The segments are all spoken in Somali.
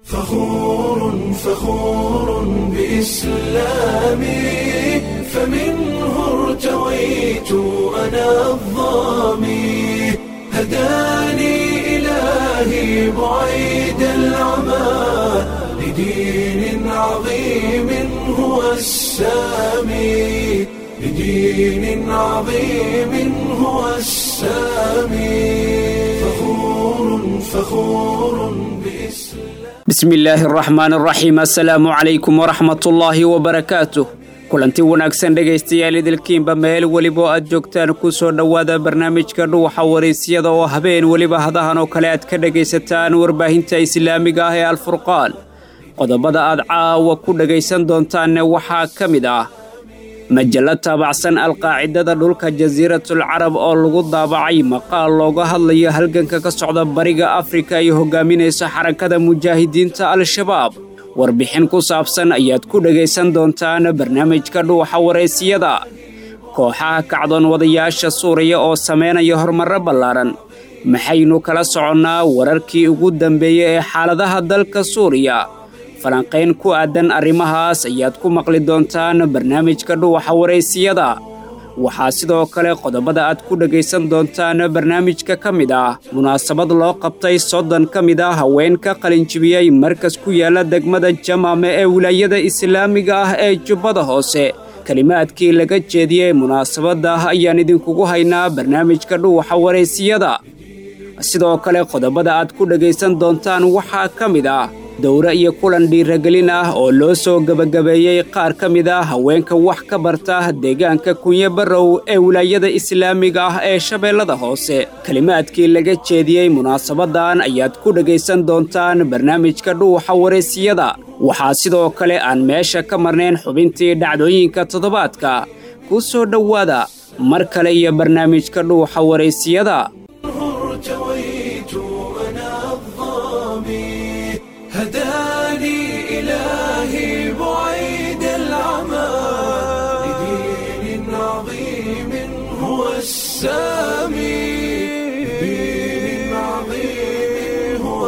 فخور فخور بإسلامي فمنه ارتويت أنا الظامي هداني إلهي بعيد العمى لدين عظيم هو السامي لدين عظيم هو السامي فخور فخور بإسلام bismi illaahi araxmaan araxiim assalaamu calaykum waraxmatullaahi wabarakaatuh kulanti wanaagsan dhegaystayaal idilkiinba meel weliba oo aad joogtaan ku soo dhowaada barnaamijka dhuuxa waraysyada oo habeen weliba hadahan oo kale aad ka dhegaysataan warbaahinta islaamiga ah ee alfurqaan qodobada aad caawa ku dhegaysan doontaanne waxaa ka mid ah majallo taabacsan alqaacidada dhulka jasiiratul carab oo lagu daabacay maqaal looga hadlayo halganka ka socda bariga afrika ay hogaaminayso xarakada mujaahidiinta al-shabaab warbixin ku saabsan ayaad ku dhegaysan doontaan barnaamijka dhuuxa waraysiyada kooxaha kacdoon wadayaasha suuriya oo samaynaya horumarro ballaaran maxaynu kala soconnaa wararkii ugu dambeeyey ee xaaladaha dalka suuriya falanqayn ku aadan arrimahaas ayaad ku maqli doontaan barnaamijka dhuuxa waraysiyada waxaa sidoo kale qodobada aad ku dhegaysan doontaan barnaamijka ka mid ah munaasabad loo qabtay soddon ka mid ah haween ka qalinjibiyey markas ku yaala degmada jamaame ee wilaayada islaamiga ah ee jubbada hoose kelimaadkii laga jeediyey munaasabadda ayaan idinkugu haynaa barnaamijka dhuuxa waraysiyada sidoo kale qodobada aad ku dhegaysan doontaan waxaa ka mid ah dowre iyo kulan dhiiragelin ah oo loo soo gebagabeeyey qaar ka mid ah haweenka wax ka barta deegaanka kunyo barrow ee wilaayada islaamiga ah ee shabeellada hoose kelimaadkii laga jeediyey munaasabadan ayaad ku dhegaysan doontaan barnaamijka dhuuxa waraysiyada waxaa sidoo kale aan meesha ka marnayn xubintii dhacdooyinka toddobaadka ku soo dhowaada mar kale iyo barnaamijka dhuuxa waraysiyada ارتويت أنا الظامي هداني إلهي بعيد العمى لدين عظيم هو السامي لدين عظيم هو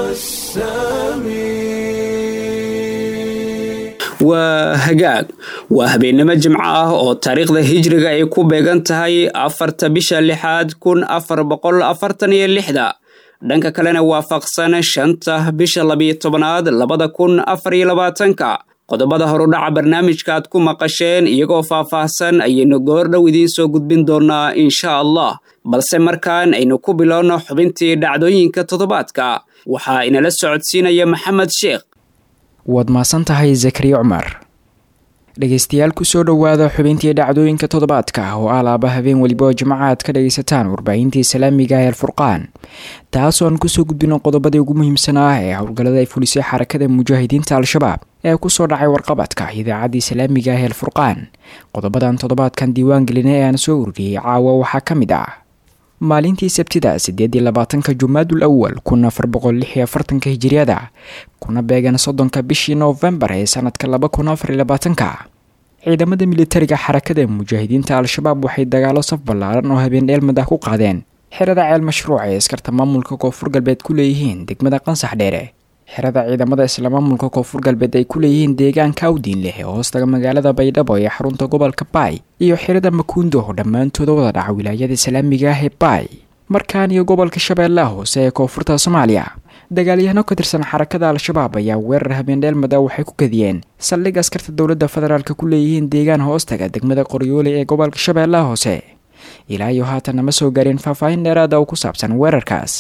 السامي waa hagaag waa habeennimo jimco ah oo taariikhda hijriga ay ku beegan tahay afarta bisha lixaad kun afar boqol afartan iyo lixda dhanka kalena waafaqsan shanta bisha labiyo tobanaad labada kun afar iyo labaatanka qodobada horudhaca barnaamijka aad ku maqasheen iyagoo faah-faahsan ayaynu goordhow idiin soo gudbin doonaa insha allah balse markaan aynu ku bilowno xubintii dhacdooyinka toddobaadka waxaa inala socodsiinaya maxamed sheekh waad mahadsan tahay zakariya cumar dhegaystayaal kusoo dhowaada xubintii dhacdooyinka toddobaadka oo alaaba habeen weliba oo jimca aad ka dhagaysataan warbaahinta islaamiga ee alfurqaan taasoo aan kusoo gudbino qodobadii ugu muhiimsanaa ee howlgallada ay fulisay xarakada mujaahidiinta al-shabaab ee kusoo dhacay warqabadka idaacadda islaamiga ee alfurqaan qodobadan toddobaadkan diiwaan gelina ee aan soo ururiyey caawa waxaa ka mid ah maalintii sabtida sideed iyo labaatanka jumaadul awal kun afar boqol lix iyo afartanka hijiriyada kuna beegan soddonka bishii noofembar ee sanadka laba kun afar iyo labaatanka ciidamada militariga xarakada mujaahidiinta al-shabaab waxay dagaalo saf ballaaran oo habeen dheelmad ah ku qaadeen xerada ceel mashruuc ee askarta maamulka koonfur galbeed ku leeyihiin degmada qansax dheere xerada ciidamada isla maamulka koonfur galbeed ay ku leeyihiin deegaanka awdiin leh ee hoostaga magaalada baydhabo ee xarunta gobolka baay iyo xerada makuundo oo dhammaantooda wada dhaca wilaayada islaamiga ah ee baay markaan iyo gobolka shabeellaha hoose ee koonfurta soomaaliya dagaalyahano ka tirsan xarakada al-shabaab ayaa weerar habeendheelmada waxay ku kadiyeen saldhig askarta dowladda federaalk ku leeyihiin deegaan hoostaga degmada qoryoole ee gobolka shabeellaha hoose ilaa iyo haatan nama soo gaareen faahfaahin dheeraada oo ku saabsan weerarkaas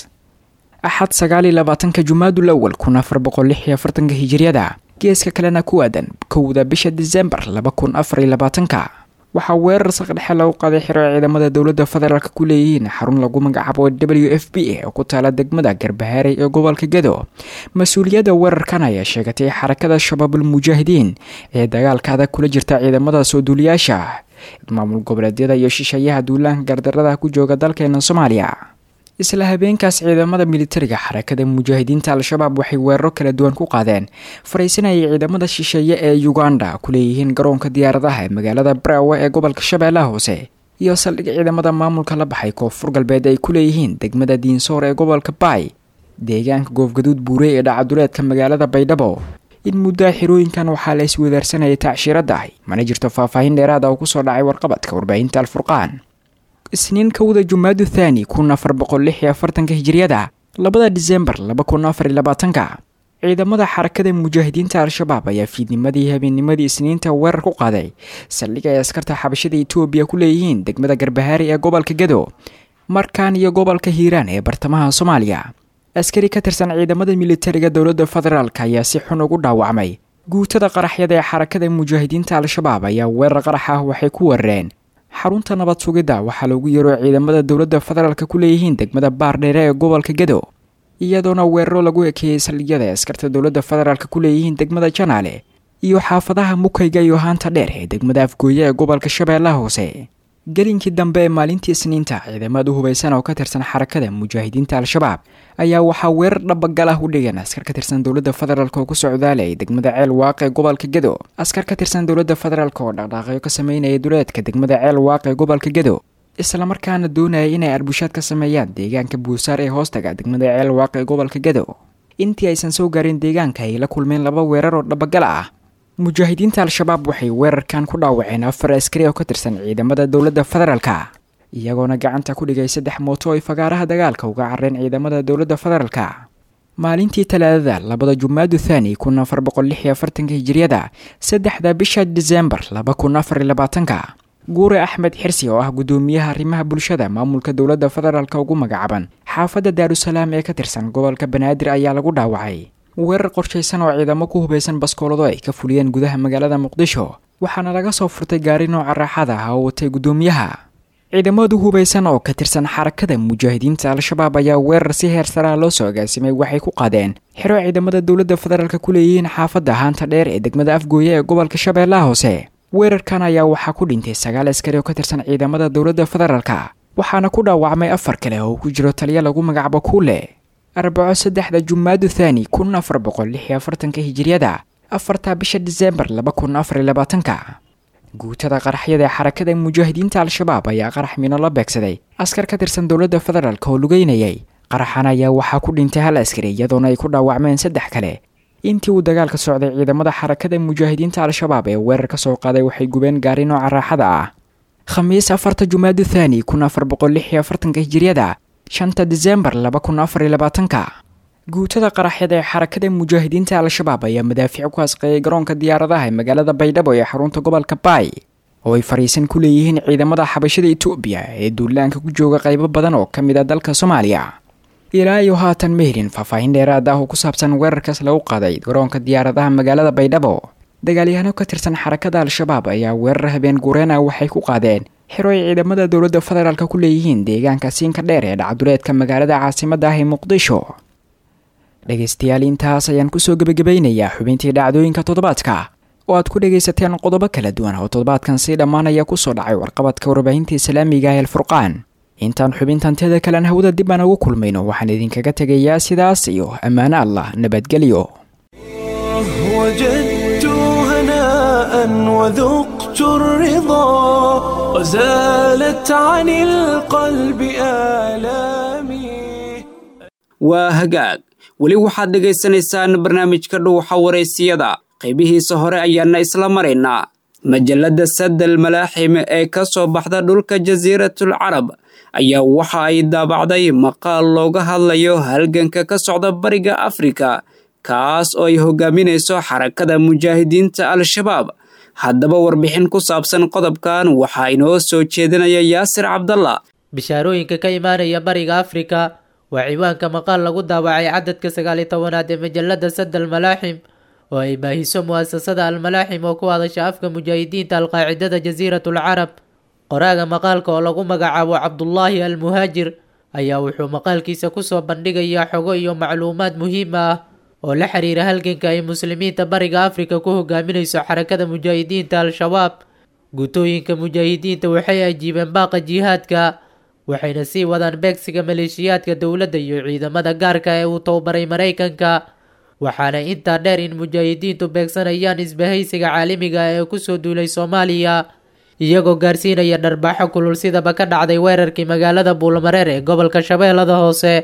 axad sagaal iyo labaatanka jumaadul awal kun afar boqol lix iyo afartanka hijiriyada geeska kalena ku aadan kowda bisha disembar laba kun afar iyo labaatanka waxaa weerar saqdhexe lagu qaaday xiro ay ciidamada dowladda federaalk ku leeyihiin xarun lagu magacaabo w f b a oo ku taala degmada garbahaarey ee gobolka gedo mas-uuliyadda weerarkan ayaa sheegatay xarakada shabaabul mujaahidiin ee dagaalka adag kula jirta ciidamada soo duuliyaasha maamul goboleedyada iyo shishayaha duulaanka gardarada ku jooga dalkeena soomaaliya isla habeenkaas ciidamada militariga xarakada mujaahidiinta al-shabaab waxay weeraro kala duwan ku qaadeen faraysanayay ciidamada shisheeye ee uganda ku leeyihiin garoonka diyaaradaha ee magaalada braawe ee gobolka shabeellaha hoose iyo saldhig ciidamada maamulka la baxay koonfur galbeed ay ku leeyihiin degmada diinsoor ee gobolka baay deegaanka goofgaduud buure ee dhacaduleedka magaalada baydhabo in muddoa xirooyinkan waxaa la iswadaarsanayay tacshirada mana jirto faahfaahin dheeraada oo kusoo dhacay warqabadka warbaahinta alfurqaan isniin kowda jumaadu thaani kun afar boqol lix iyo afartanka hijiriyada labada disembar laba kun afar iyo labaatanka ciidamada xarakada mujaahidiinta al-shabaab ayaa fiidnimadii habeennimadii isniinta weerar ku qaaday saldhig ay askarta xabashada etoobiya ku leeyihiin degmada garbahaari ee gobolka gedo markaan iyo gobolka hiiraan ee bartamaha soomaaliya askari ka tirsan ciidamada militariga dowladda federaalk ayaa si xun ugu dhaawacmay guutada qaraxyada ee xarakada mujaahidiinta al-shabaab ayaa weerar qarax ah waxay ku weerareen xarunta nabad sugidda waxaa loogu yeero ciidamada dowladda federaalk ku leeyihiin degmada baardheere ee gobolka gedo iyadoona weeraro lagu ekeeyey saldhigyada ay askarta dowladda federaalk ku leeyihiin degmada janaale iyo xaafadaha mukayga iyo haanta dheer ee degmada afgooye ee gobolka shabeellaha hoose gelinkii dambe ee maalintii isniinta ciidamad u hubaysan oo ka tirsan xarakada mujaahidiinta al-shabaab ayaa waxaa weerar dhabagal ah u dhigeen askar ka tirsan dowladda federaalk oo ku socdaalay degmada ceel waaq ee gobolka gedo askar ka tirsan dowladda federaalk oo dhaqdhaaqyo ka sameynaya duleedka degmada ceel waaq ee gobolka gedo islamarkaana doonaya inay arbushaad ka sameeyaan deegaanka buusaar ee hoostaga degmada ceel waaq ee gobolka gedo intii aysan soo gaarin deegaanka ay la kulmeen laba weerar oo dhabagal ah mujaahidiinta al-shabaab waxay weerarkan ku dhaawaceen afar askari oo ka tirsan ciidamada dowladda federaalka iyagoona gacanta ku dhigay saddex mooto ay fagaaraha dagaalka uga carreen ciidamada dowladda federaalka maalintii talaadada labada jumaadu thaani kun afar boqol lix iyo afartanka hijiriyada saddexda bisha disembar laba kun afar iyo labaatanka guure axmed xirsi oo ah guddoomiyaha arrimaha bulshada maamulka dowladda federaalk ugu magacaaban xaafadda daarusalaam ee ka tirsan gobolka banaadir ayaa lagu dhaawacay weerar qorshaysan oo ciidamo ku hubaysan baskoolado ay ka fuliyeen gudaha magaalada muqdisho waxaana laga soo furtay gaari nooca raaxada ah oo watay guddoomiyaha ciidamadu hubaysan oo ka tirsan xarakada mujaahidiinta al-shabaab ayaa weerar si heer saraa loo soo agaasimay waxay ku qaadeen xero ciidamada dowladda federaalk ku leeyihiin xaafadda haanta dheer ee degmada afgooye ee gobolka shabeellaha hoose weerarkan ayaa waxaa ku dhintay sagaal askari oo ka tirsan ciidamada dowladda federaalka waxaana ku dhaawacmay afar kale oo ku jiro taliya lagu magacaabo kuule arbaco saddexda jumaadu thaani kun afar boqol lix iyo afartanka hijiriyada afarta bisha disembar laba kun afar iyo labaatanka guutada qaraxyada ee xarakada mujaahidiinta al-shabaab ayaa qarax mino la beegsaday askar ka tirsan dowladda federaalk oo lugeynayay qaraxan ayaa waxaa ku dhintay hal askari iyadoona ay ku dhaawacmeen saddex kale intii uu dagaalka socday ciidamada xarakada mujaahidiinta al-shabaab ee weerar ka soo qaaday waxay gubeen gaari nooca raaxada ah khamiis afarta jumaadu thaani kun afar boqol lix iyo afartanka hijiriyada shanta disembar laba kun afar iyo labaatanka guutada qaraxyada ee xarakada mujaahidiinta al-shabaab ayaa madaafiic ku asqeeyay garoonka diyaaradaha ee magaalada baydhabo ee xarunta gobolka baay oo ay fariisan ku leeyihiin ciidamada xabashada etoobiya ee duulaanka ku jooga qaybo badan oo ka mid a dalka soomaaliya ilaa iyo haatan ma helin faahfaahin dheeraad ah oo ku saabsan weerarkaas lagu qaaday garoonka diyaaradaha magaalada baydhabo dagaalyahaano ka tirsan xarakada al-shabaab ayaa weerar habeen guureen ah waxay ku qaadeen xero ay ciidamada dowladda federaalk ku leeyihiin deegaanka siinka dheer ee dhacduleedka magaalada caasimada ah ee muqdisho dhegaystayaal intaas ayaan kusoo gebagabaynayaa xubintii dhacdooyinka toddobaadka oo aad ku dhagaysateen qodobo kala duwan oo toddobaadkan sii dhammaanaya kusoo dhacay warqabadka warbaahinta islaamiga ee alfurqaan intaan xubintanteeda kalen hawada dib aan ugu kulmayno waxaan idinkaga tegayaa sidaas iyo ammaano allah nabadgelyo وجدت هناء وذقت الرضا وزالت عن القلب آلامي waa hagaag weli waxaad dhegaysanaysaan barnaamijka dhuuxa waraysiyada qaybihiisa hore ayaana isla maraynaa majalladda sadal malaaxim ee ka soo baxda dhulka jasiiratul carab ayaa waxa ay daabacday maqaal looga hadlayo halganka ka socda bariga afrika kaas oo ay hogaaminayso xarakada mujaahidiinta al-shabaab haddaba warbixin ku saabsan qodobkan waxaa inoo soo jeedinaya yaasir cabdalla bishaarooyinka ka imaanaya bariga afrika waa ciwaanka maqaal lagu daawacay cadadka sagaaliyo tobanaad ee majalada sadal malaaxim oo ay baahiso mu'asasada almalaaxim oo ku hadasha afka mujaahidiinta alqaacidada jasiiratul carab qoraaga maqaalka oo lagu magacaabo cabdullaahi almuhaajir ayaa wuxuu maqaalkiisa kusoo bandhigayaa xogo iyo macluumaad muhiim ah oo la xiriira halganka ay muslimiinta bariga afrika ku hogaaminayso xarakada mujaahidiinta al-shabaab gutooyinka mujaahidiinta waxay ajiibeen baaqa jihaadka waxayna sii wadaan beegsiga maleeshiyaadka dowladda iyo ciidamada gaarka ee uu tababaray maraykanka waxaana intaa dheer in mujaahidiintu beegsanayaan isbahaysiga caalamiga ee kusoo duulay soomaaliya iyagoo gaarsiinaya dharbaaxo kulul sidaba ka dhacday weerarkii magaalada buulmareer ee gobolka shabeellada hoose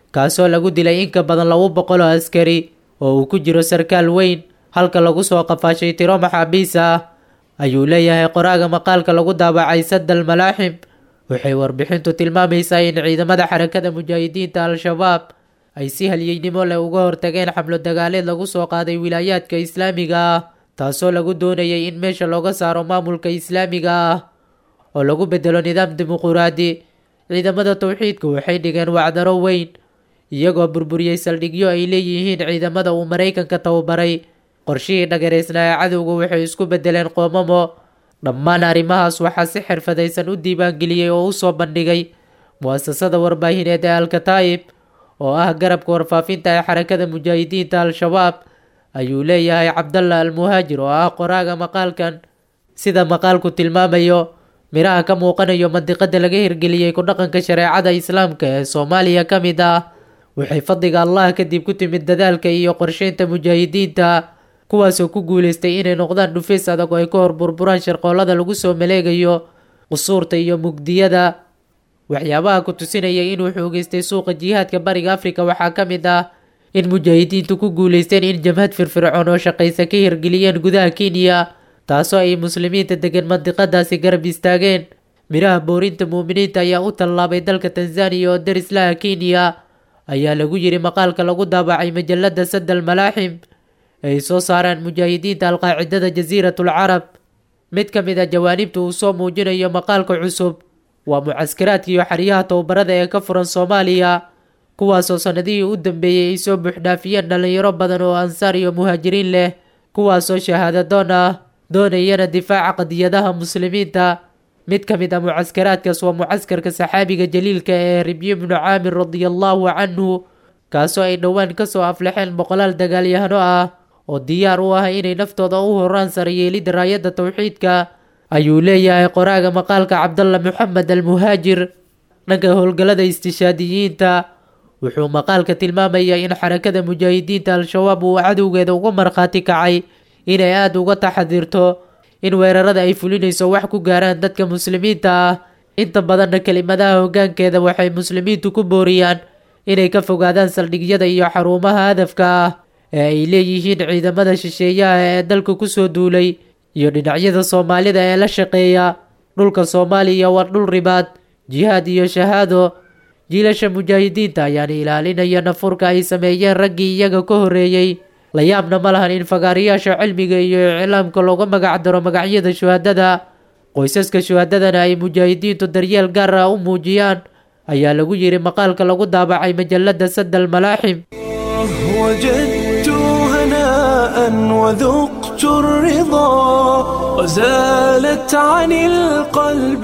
kaasoo lagu dilay in ka badan laba boqol oo askari oo uu ku jiro sarkaal weyn halka lagu soo qafaashay tiro maxaabiis ah ayuu leeyahay qoraaga maqaalka lagu daabacay sadal malaaxim waxay warbixintu tilmaamaysaa in ciidamada xarakada mujaahidiinta al-shabaab ay si halyeynimo leh uga hortageen xamlo dagaaleed lagu soo qaaday wilaayaadka islaamiga ah taasoo lagu doonayay in meesha looga saaro maamulka islaamiga ah oo lagu bedelo nidaam dimuquraadi ciidamada towxiidka waxay dhigeen wacdaro weyn iyagoo burburiyey saldhigyo ay leeyihiin ciidamada uu maraykanka tababaray qorshihii dhagareysnaa ee cadowga waxay isku bedeleen qoomamo dhammaan arrimahaas waxaa si xirfadaysan u diiwaangeliyey oo usoo bandhigay mu-asasada warbaahineed ee alkataa'ib oo ah garabka warfaafinta ee xarakada mujaahidiinta al-shabaab ayuu leeyahay cabdalla almuhaajir oo ah qoraaga maqaalkan sida maqaalku tilmaamayo miraha ka muuqanayo mandiqada laga hirgeliyey ku dhaqanka shareecada islaamka ee soomaaliya ka mid ah waxay fadliga allah kadib ku timid dadaalka iyo qorsheynta mujaahidiinta kuwaasoo ku guuleystay inay noqdaan dhufays adag oo ay ka hor burburaan sharqoolada lagu soo maleegayo qusuurta iyo mugdiyada waxyaabaha ku tusinaya inuu xoogeystay suuqa jihaadka bariga afrika waxaa ka mid ah in mujaahidiintu ku guuleysteen in jamhad firfircoon oo shaqaysa ka hirgeliyeen gudaha kenya taasoo ay muslimiinta degan mandiqadaasi garab istaageen miraha boorinta muuminiinta ayaa u tallaabay dalka tanzaniya oo darislaha kenya ayaa lagu yiri maqaalka lagu daabacay majalada sadal malaaxim ay soo saaraan mujaahidiinta alqaacidada jasiiratul carab mid ka mid a jawaanibta uu soo muujinayo maqaalka cusub waa mucaskaraadka iyo xeryaha tababarada ee ka furan soomaaliya kuwaasoo sanadihii u dambeeyey ay soo buuxdhaafiyeen dhalinyaro badan oo ansaar iyo muhaajiriin leh kuwaasoo shahaadadoon ah doonayana difaaca qadiyadaha muslimiinta mid ka mid a mucaskaraadkaas waa mucaskarka saxaabiga jaliilka ee ribyi bnu caamir radiallahu canhu kaasoo ay dhowaan kasoo aflaxeen boqolaal dagaalyahano ah oo diyaar u ah inay naftooda u horaan sarayeelidda raayadda towxiidka ayuu leeyahay qoraaga maqaalka cabdalla moxamed almuhaajir dhanka howlgallada istishaadiyiinta wuxuu maqaalka tilmaamayaa in xarakada mujaahidiinta al-shabaab uu cadowgeeda uga markhaati kacay inay aada uga taxadirto in weerarada ay fulinayso wax ku gaaraan dadka muslimiinta ah inta badanna kelimadaha hoggaankeeda waxay muslimiintu ku booriyaan inay ka fogaadaan saldhigyada iyo xarumaha hadafka ah ee ay leeyihiin ciidamada shisheeyaha ee dalka kusoo duulay iyo dhinacyada soomaalida ee la shaqeeya dhulka soomaaliya waa dhul ribaad jihaad iyo shahaado jiilasha mujaahidiinta ayaana ilaalinaya nafurka ay sameeyeen raggii iyaga ka horreeyey la yaabna ma lahan in fagaarayaasha cilmiga iyo iclaamka looga magac daro magacyada shuhadada qoysaska shuhadadana ay mujaahidiintu daryeel gaar ah u muujiyaan ayaa lagu yiri maqaalka lagu daabacay majalada sadal malaaxim وجدت هناء وذقت الرضا وزالت عن القلب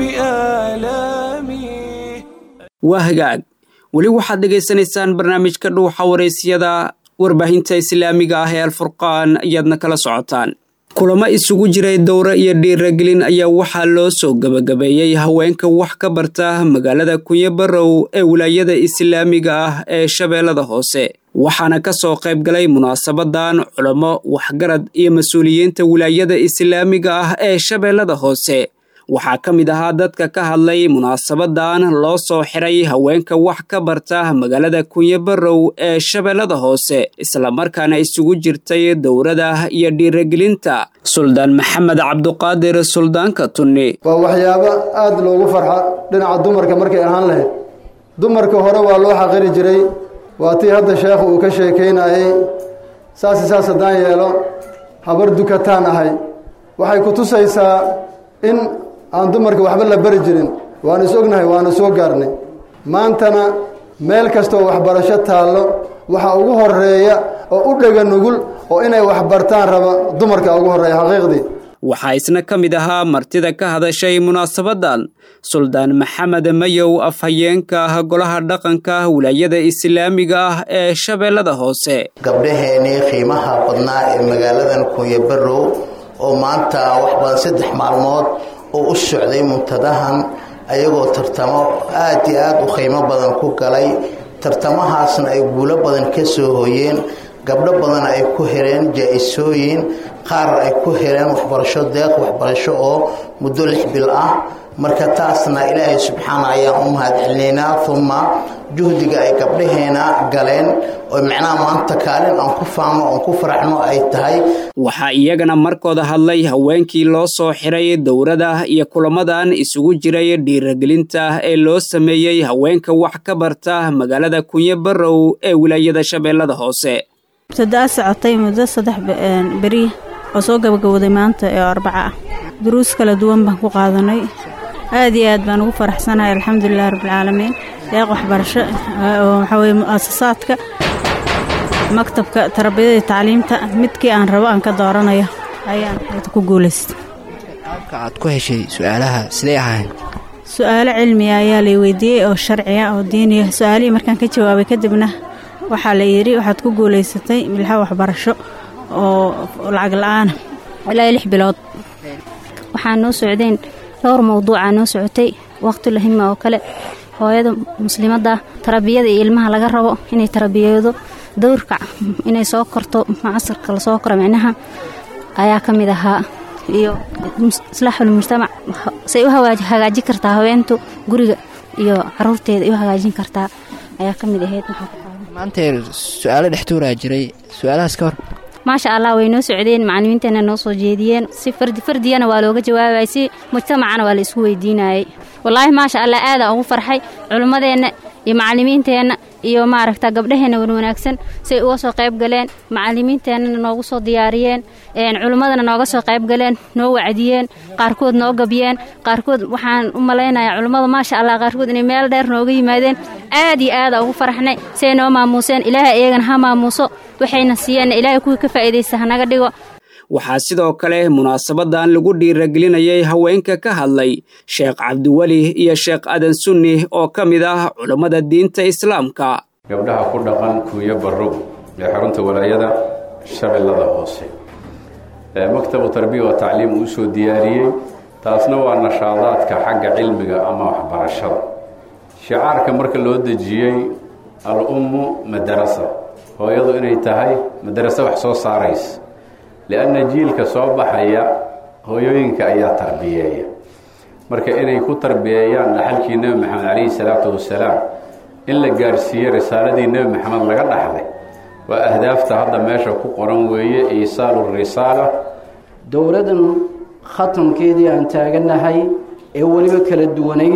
آلامي waa hagaag weli waxaad dhegaysanaysaan barnaamijka dhuuxa waraysyada warbaahinta islaamiga ah ee alfurqaan ayaadna kala socotaan kulamo isugu jiray dowre iyo dhiiragelin ayaa waxaa loo soo gebagabeeyey haweenka wax ka barta magaalada kunyo barow ee wilaayada islaamiga ah ee shabeellada hoose waxaana ka soo qayb galay munaasabadan culamo waxgarad iyo mas-uuliyiinta wilaayada islaamiga ah ee shabeellada hoose waxaa ka mid ahaa dadka ka hadlay munaasabadan loo soo xiray haweenka wax ka barta magaalada kunyo barow ee shabeellada hoose islamarkaana isugu jirtay dowrada iyo dhiiragelinta suldaan maxamed cabduqaadir suldaanka tunni waa waxyaabo aada loogu farxa dhinaca dumarka markay ahaan lahayd dumarka hore waa loo xaqiri jiray waa tii hadda sheekhu uu ka sheekaynayey saasi saas haddaan yeelo habar dukataan ahay waxay ku tusaysaa in aan dumarka waxba la bari jirin waanu is ognahay waana soo gaarnay maantana meel kastooo waxbarasho taallo waxaa ugu horeeya oo u dhega nugul oo inay waxbartaan raba dumarka ugu horreeya xaqiiqdii waxaa isna ka mid ahaa martida ka hadashay munaasabadan suldaan maxamed mayow afhayeenka ah golaha dhaqanka wilaayada islaamiga ah ee shabeellada hoose gabdhaheenii qiimaha badnaa ee magaaladan kunyo barow oo maanta wax badan saddex maalmood oo u socday muntadahan ayagoo tartamo aad iyo aad u qiimo badan ku galay tartamahaasna ay guulo badan ka soo hoyeen gabdho badan ay ku heleen jaa-isooyin qaar ay ku heleen waxbarasho deeq waxbarasho oo muddo lix bil ah marka taasna ilaahay subxaana ayaan u mahad celinaynaa uma juhdiga ay gabdhaheena galeen oo macnaha maanta kaalin aan ku faano oon ku faraxno ay tahay waxaa iyagana markooda hadlay haweenkii loo soo xiray dowrada iyo kulamadan isugu jiray dhiiragelinta ee loo sameeyey haweenka wax ka barta magaalada kunye barow ee wilaayada shabeellada hoose ibtidaa socotay muddo saddex beri oo soo gabagabowday maanta ee arbaca ah duruus kala duwan baan ku qaadanay aad iyo aad baan ugu faraxsanahay alxamdulilahi rabbilcaalamiin deeq waxbarasho oo waxaa weye mu'asasaadka maktabka tarbiyada iyo tacliimta midkii aan rabo aan ka dooranayo ayaan ku guulaystay qaabka aad ku heshay su-aalaha sidee ahayn su-aalo cilmiga ayaa lay weydiiyey oo sharciya oo diiniya su-aalihii markaan ka jawaabay kadibna waxaa la yidhi waxaad ku guulaysatay milxa waxbarasho oo lacag la-aana ilaa lix bilood waxaa noo socdeen dhowr mawduucaa noo socotay waqtulahima oo kale hooyada muslimadda tarbiyada iyo ilmaha laga rabo inay tarbiyado dowrka inay soo korto casarka lasoo koro micnaha ayaa ka mid ahaa iyo islaaxul mujtamac say u hagaajin kartaa haweentu guriga iyo caruurteeda u hagaajin kartaa ayaa ka mid ahayd maanta su-aalo dhextuuraa jiray su-aalahaas ka hor maasha allah way noo socdeen macalimiinteena noo soo jeediyeen si fardi fardiyana waa looga jawaabayay si mujtamacana waa la isku weydiinayay wallaahi maasha allah aadaan ugu farxay culimmadeenna iyo macalimiinteenna iyo maaragta gabdhaheenna wanwanaagsan say uga soo qayb galeen macalimiinteennana noogu soo diyaariyeen culimmadana nooga soo qayb galeen noo wacdiyeen qaarkood noo gabyeen qaarkood waxaan u malaynayaa culimmada maasha allah qaarkood inay meel dheer nooga yimaadeen aad iyo aada ugu faraxnay say noo maamuuseen ilaahay iyagana ha maamuuso waxayna siiyeenna ilaahay kuwii ka faa'iidaysta hanaga dhigo waxaa sidoo kale munaasabadan lagu dhiiragelinayay haweenka ka hadlay sheekh cabdiweli iyo sheekh adan sunni oo ka mid ah culammada diinta islaamka gabdhaha ku dhaqan kuuyo barrow ee xarunta walaayada shabeellada hoose maktabu tarbiya wa tacliim uu soo diyaariyey taasna waa nashaadaadka xagga cilmiga ama waxbarashada shicaarka marka loo dejiyey al-ummu madarasa hooyadu inay tahay madarase wax soo saaraysa lianna jiilka soo baxaya hooyooyinka ayaa tarbiyeeya marka inay ku tarbiyeeyaan dhaxalkii nebi maxamed calayhi salaatu wasalaam in la gaadhsiiye risaaladii nebi maxamed laga dhaxlay waa ahdaafta hadda meesha ku qoran weeye iisaalu risaala dowladdan khatamkeedii aan taaganahay ee weliba kala duwanayd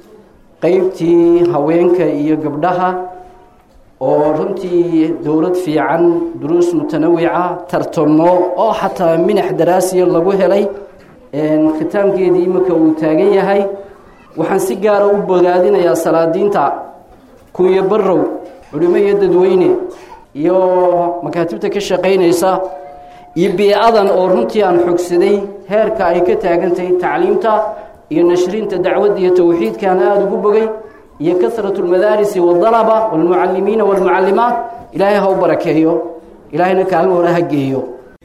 qeybtii haweenka iyo gabdhaha oo runtii dowlad fiican duruus mutanawica tartamo oo xataa minax daraasiya lagu helay khitaamkeedii imika uu taagan yahay waxaan si gaara u bogaadinayaa salaadiinta kunya barrow culimo iyo dadweyne iyo makaatibta ka shaqaynaysa iyo biicadan oo runtii aan xogsaday heerka ay ka taagantahay tacliimta iyo nashrinta dacwadda iyo towxiidkaan aada ugu bogay iyo kasrat lmadaarisi waaldalaba waalmucalimiina waalmucallimaat ilaahay ha u barakeeyo ilaahayna kaalmo hore ha geeyo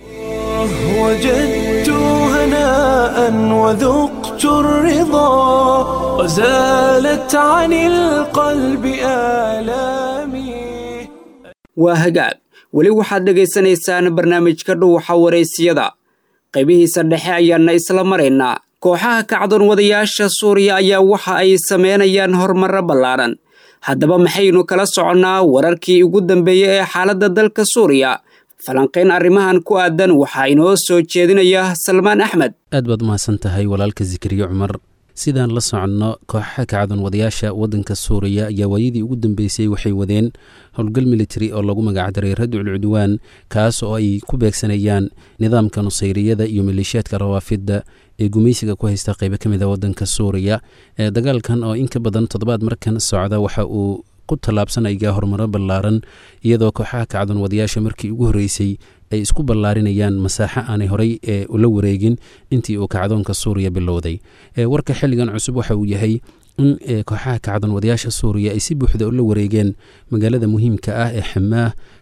وجدت هناء وذقت الرضا وزالت عن القلب آلامي waa hagaag weli waxaad dhegaysanaysaan barnaamijka dhuuxa waraysiyada qaybihiisa dhexe ayaana isla maraynaa kooxaha kacdoon wadayaasha suuriya ayaa waxa ay sameynayaan horumarro ballaaran haddaba maxaynu kala soconnaa wararkii ugu dambeeyey ee xaaladda dalka suuriya falanqayn arrimahan ku aadan waxaa inoo soo jeedinaya salmaan axmed aad baad umahadsan tahay walaalka zikriye cumar sidaan la soconno kooxaha kacdoon wadayaasha waddanka suuriya ayaa waayadii ugu dambeysay waxay wadeen howlgal militari oo lagu magacdaray radcul cudwaan kaas oo ay ku beegsanayaan nidaamka nusayriyada iyo maleeshiyaadka rawaafidda ee gumaysiga ku haysta qaybo ka mid a waddanka suuriya ee dagaalkan oo in ka badan toddobaad markan socda waxa uu ku tallaabsanaya horumaro ballaaran iyadoo kooxaha kacdoon wadayaasha markii ugu horreysay ay isku ballaarinayaan masaaxo aanay horey ee ula wareegin intii uu kacdoonka suuriya bilowday warka xilligan cusub waxa uu yahay in kooxaha kacdoon wadayaasha suuriya ay si buuxda ula wareegeen magaalada muhiimka ah ee xamaah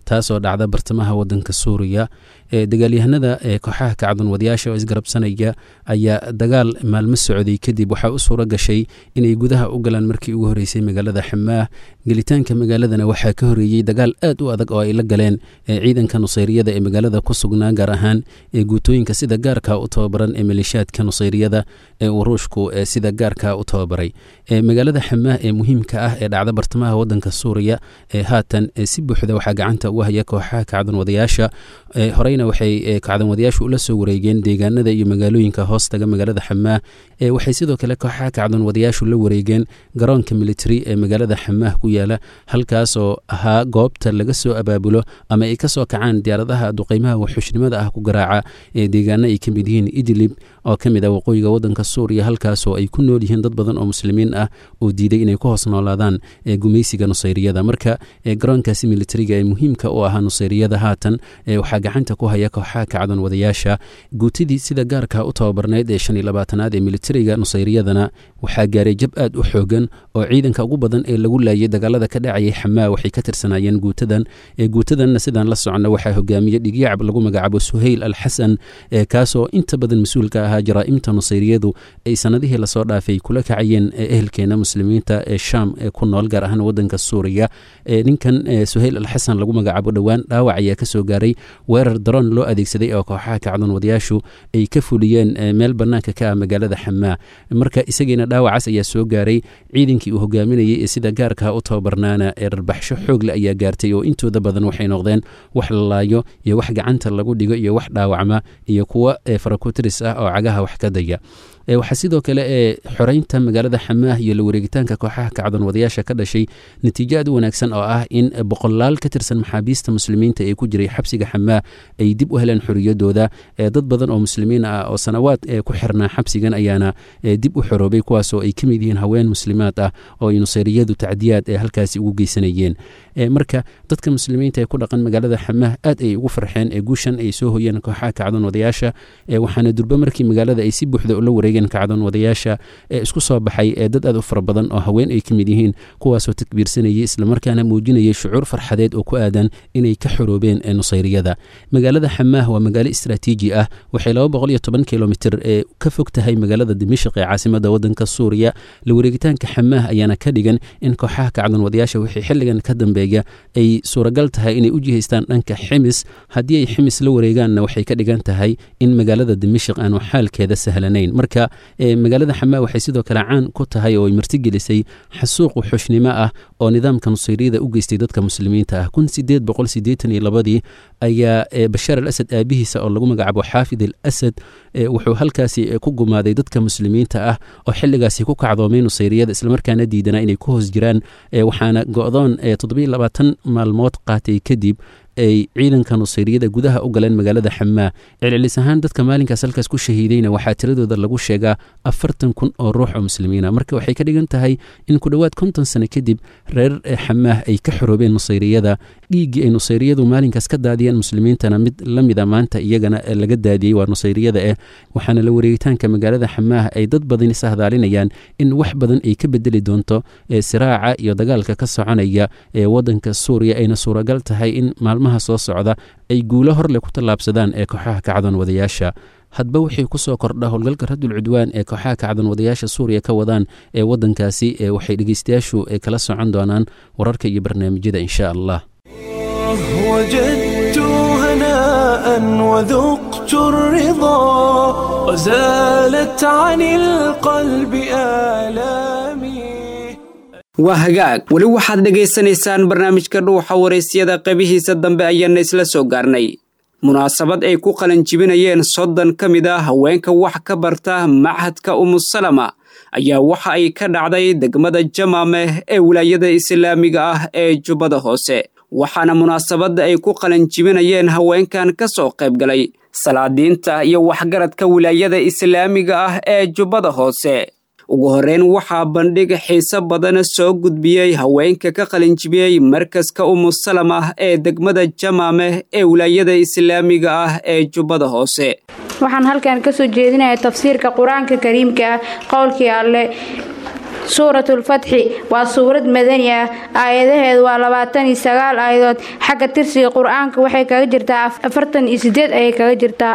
taasoo dhacda bartamaha wadanka suuriya dagaalyahanada kooxaha kacdoonwadayaasha oo isgarabsanaya ayaa dagaal maalmo socday kadib waxaa u suura gashay inay gudaha u galaan markii ugu horeysay magaalada xamaah gelitaanka magaaladana waxaa ka horeeyey dagaal aad u adag oo ay la galeen ciidanka nusayriyada ee magaalada ku sugnaa gaar ahaan ee guutooyinka sida gaarka u tababaran ee maleeshiyaadka nusayriyada ee uu ruushku sida gaarka u tababaray magaalada xamaah ee muhiimka ah ee dhacda bartamaha wadanka suuriya ee haatan si buuxda waxaa gacanta ugu haya kooxaha kacdoonwadayaasha horeyna waxay kacdoonwadayaashu ula soo wareegeen deegaanada iyo magaalooyinka hoostaga magaalada xamaah waxay sidoo kale kooxaha kacdoonwadayaashu la wareegeen garoonka military ee magaalada xamaah ku yaala halkaasoo ahaa goobta laga soo abaabulo ama ay kasoo kacaan diyaaradaha duqeymaha waxxushnimada ah ku garaaca ee deegaano ay ka mid yihiin idlib oo ka mid ah waqooyiga wadanka suuriya halkaasoo ay ku nool yihiin dad badan oo muslimiin ah oo diiday inay ku hoos noolaadaan gumeysiga nusayriyada marka garoonkaasi militariga ee muhiimka u ahaa nusayriyada haatan waxaa gacanta ku haya kooxaha kacdoon wadayaasha guutidii sida gaarka u tababarneyd ee shan iyo labaatanaad ee militariga nusayriyadana waxaa gaaray jab aad u xoogan oo ciidanka ugu badan ee lagu laayay dagaalada ka dhacayay xamaa waxay ka tirsanaayeen guutadan guutadanna sidaan la socno waxaa hogaamiye dhigyacab lagu magacaabo suhayl al xasan kaasoo inta badan mas-uulka ahaa jaraa'imta nusayriyadu ay sanadihii lasoo dhaafay kula kacayeen ehelkeena muslimiinta ee shaam ee ku nool gaar ahaan wadanka suuriya ninkan suhayl al xasan lagu magacaabo dhowaan dhaawac ayaa kasoo gaaray weerar daroon loo adeegsaday oo kooxaha kacdoon wadayaashu ay ka fuliyeen meel banaanka ka ah magaalada xamaa marka isagiina dhaawacaas ayaa soo gaaray ciidankii uu hogaaminayay ee sida gaarka u tababarnaana ee rarbaxsho xoogle ayaa gaartay oo intooda badan waxay noqdeen wax la laayo iyo wax gacanta lagu dhigo iyo wax dhaawacma iyo kuwa farakotiris ah oo cagaha wax ka daya waxaa sidoo kale ee xoreynta magaalada xamaah iyo la wareegitaanka kooxaha kacdoon wadayaasha ka dhashay natiijo aad u wanaagsan oo ah in boqolaal ka tirsan maxaabiista muslimiinta ee ku jiray xabsiga xamaah ay dib u heleen xoriyadooda dad badan oo muslimiin ah oo sanawaad ku xirnaa xabsigan ayaana dib u xoroobay kuwaasoo ay ka mid yihiin haween muslimaad ah oo ay nusayriyadu tacdiyaad ee halkaasi ugu geysanayeen marka dadka muslimiinta ee ku dhaqan magaalada xamaah aad ay ugu farxeen ee guushan ay soo hoyeen kooxaha kacdoon wadayaasha waxaana durbe markii magaalada ay si buuxda ula wareegeen kacdoon wadayaasha ee isku soo baxay ee dad aad u fara badan oo haween ay ka mid yihiin kuwaasoo takbiirsanayay islamarkaana muujinayay shucuur farxadeed oo ku aadan inay ka xoroobeen ee nusayriyada magaalada xamaah waa magaalo istraatiiji ah waxay laba boqol iyo toban kilomitr ee ka fog tahay magaalada dimashq ee caasimada wadanka suuriya la wareegitaanka xamaah ayaana ka dhigan in kooxaha kacdoon wadayaasha wixii xilligan ka dambeeya ay suuragal tahay inay u jihaystaan dhanka ximis haddii ay ximis la wareegaanna waxay ka dhigan tahay in magaalada dimashq aanu xaalkeeda sahlanayn marka magaalada xamaa waxay sidoo kale caan ku tahay oo ay martigelisay xasuuq wuxuushnimo ah oo nidaamka nusayriyada u geystay dadka muslimiinta ah kun sideed boqol sideetan iyo labadii ayaa bashaar al asad aabihiisa oo lagu magacaabo xaafid al asad wuxuu halkaasi ku gumaaday dadka muslimiinta ah oo xilligaasi ku kacdoomay nusayriyada islamarkaana diidanaa inay ku hoos jiraan waxaana go-doon toddobiyo labaatan maalmood qaatay kadib ay ciidanka nusayriyada gudaha u galeen magaalada xamaa celcelis ahaan dadka maalinkaas halkaas ku shahiidayna waxaa tiradooda lagu sheegaa afartan kun oo ruux oo muslimiina marka waxay ka dhigan tahay in ku dhowaad konton sano kadib reer xamaah ay ka xoroobeen nusayriyada dhiiggii ay nusayriyadu maalinkaas ka daadiyeen muslimiintana mid la mida maanta iyagana laga daadiyey waa nusayriyada eh waxaana la wareegitaanka magaalada xamaah ay dad badan isahadaalinayaan in wax badan ay ka bedeli doonto siraaca iyo dagaalka ka soconaya ee wadanka suuriya ayna suuragal tahay in maalmaha soo socda ay guulo horleh ku tallaabsadaan ee kooxaha kacdoon wadayaasha hadba wixii ku soo kordha howlgalka radul cudwaan ee kooxaha kacdoon wadayaasha suuriya ka wadaan ee wadankaasi waxay dhegeystayaashu kala socon doonaan wararka iyo barnaamijyada insha allah وجدت هناء وذقت الرضا وزالت عن القلب آلامي waa hagaag weli waxaad dhegaysanaysaan barnaamijka dhuuxa waraysyada qaybihiisa dambe ayaana isla soo gaarnay munaasabad ay ku qalanjibinayeen soddon ka mid ah haweenka wax ka barta machadka umusalama ayaa waxa ay ka dhacday degmada jamaameh ee wilaayada islaamiga ah ee jubbada hoose waxaana munaasabadda ay ku qalanjibinayeen haweenkan ka soo qayb galay salaadiinta iyo waxgaradka wilaayada islaamiga ah ee jubbada hoose ugu horreyn waxaa bandhig xiise badana soo gudbiyey haweenka ka qalinjibiyey markaska umusalamah ee degmada jamaameh ee wilaayada islaamiga ah ee jubbada hoose waxaan halkan ka soo jeedinayaa tafsiirka qur-aanka kariimka ah qowlkii alle suuratu lfatxi waa suurad madani ah aayadaheedu waa labaatan iyo sagaal aayadood xagga tirsiga qur-aanka waxay kaga jirtaa afartan iyo sideed ayay kaga jirtaa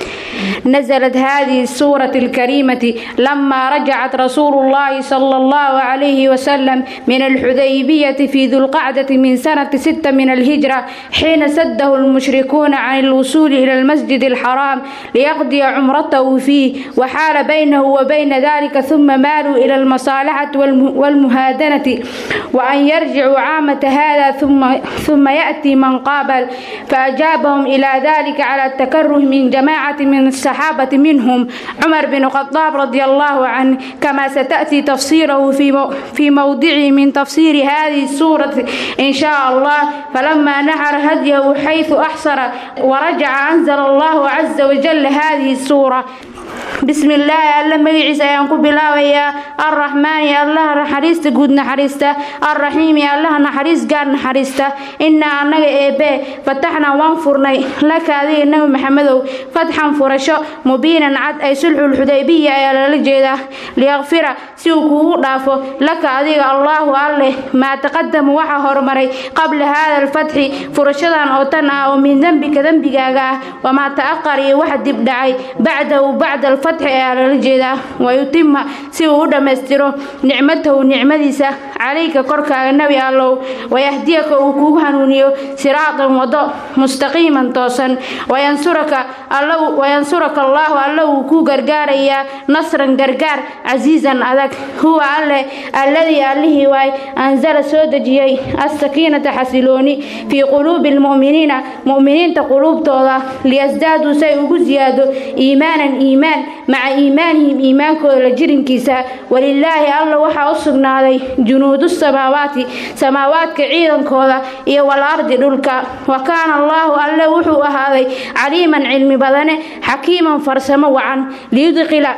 نزلت هذه السورة الكريمة لما رجعت رسول الله صلى الله عليه وسلم من الحديبية في ذو القعدة من سنة ستة من الهجرة حين سده المشركون عن الوصول إلى المسجد الحرام ليقضي عمرته فيه وحال بينه وبين ذلك ثم مالوا إلى المصالحة والمهادنة وأن يرجعوا عامة هذا ثم ثم يأتي من قابل فأجابهم إلى ذلك على التكره من جماعة من الصحابة منهم عمر بن الخطاب رضي الله عنه كما ستأتي تفسيره في في موضعه من تفسير هذه السورة إن شاء الله فلما نحر هديه حيث أحصر ورجع أنزل الله عز وجل هذه السورة بسم الله الله مجيس ayaan ku bilaabayaa الرحمن الله naxariista guud naxariista الرحيم الله naxariis gaar naxariista inaa anaga eebe fataxna waan furnay laka adiga nabi maxamedow fatxan furasho mubiinan cad ay sulxul xudaybiya ayaa lala jeedaa liyakfira si uu kuugu dhaafo laka adiga allahu alleh maa taqadama waxa horumaray qabla hada alfatxi furashadan oo tan ah oo min dembika dembigaaga ah wamaa ta'aqar iyo waxa dib dhacay bacdahu bacda alfatxi ayaa lala jeedaa wayutima si uu u dhammaystiro nicmatahu nicmadiisa calayka korkaaga nebi allow wayahdiyaka uu kugu hanuuniyo siraatan wado mustaqiiman toosan wayansuraka wayansuraka allaahu alla wuu kuu gargaarayaa nasran gargaar casiizan adag huwa alleh alladii allihii waay anzala soo dejiyey asakiinata xasilooni fii quluubi almu'miniina mu'miniinta quluubtooda liyasdaaduu say ugu siyaado iimaanan iimaan maca iimaanihim iimaankooda la jirinkiisa walilaahi alla waxaa u sugnaaday junuudu samaawaati samaawaadka ciidankooda iyo walardi dhulka wa kaana allaahu alle wuxuu ahaaday caliiman cilmi badane xakiiman farsamo wacan liyudqila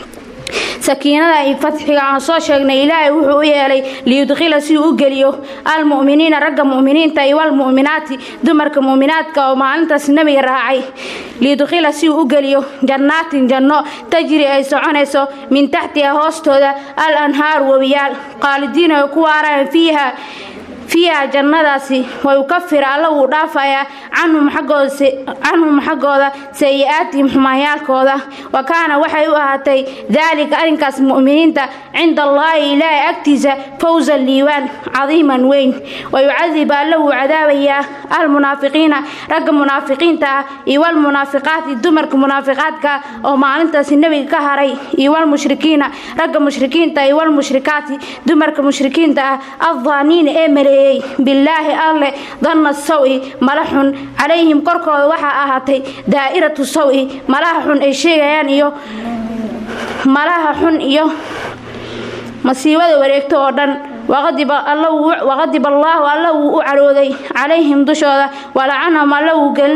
sakiinada iyo fatxiga aan soo sheegnay ilaahay wuxuu u yeelay liyudqila si uu u geliyo almu'miniina ragga mu'miniinta iyo walmu'minaati dumarka mu'minaadka oo maalintaas nebiga raacay liyudqila si uu u geliyo jannaatin janno tajri ay soconayso min taxtiha hoostooda al anhaaru webiyaal qaalidiina ay ku waaraan fiiha fiiha jannadaasi wayukafir alla wuu dhaafayaa canhum xaggooda sayi-aatihim xumaanyaalkooda wa kaana waxay u ahaatay daalika arrinkaas mu'miniinta cinda allaahi ilaahay agtiisa fawsan liiwaan cadiiman weyn wayucadib alla wuu cadaabayaa almunaafiqiina ragga munaafiqiinta ah iyo walmunaafiqaati dumarka munaafiqaadka oo maalintaasi nebiga ka haray iyo walmushrikiina ragga mushrikiinta iyo walmushrikaati dumarka mushrikiinta ah addaaniina ee maleeyay bilaahi alleh danna sawi mala xun calayhim korkooda waxaa ahaatay daa'iratu sawi malaha xun ay sheegayaan iyo malaha xun iyo masiibada wareegto oo dhan waqadib allaahu alla wuu u carooday calayhim dushooda walacanahum alla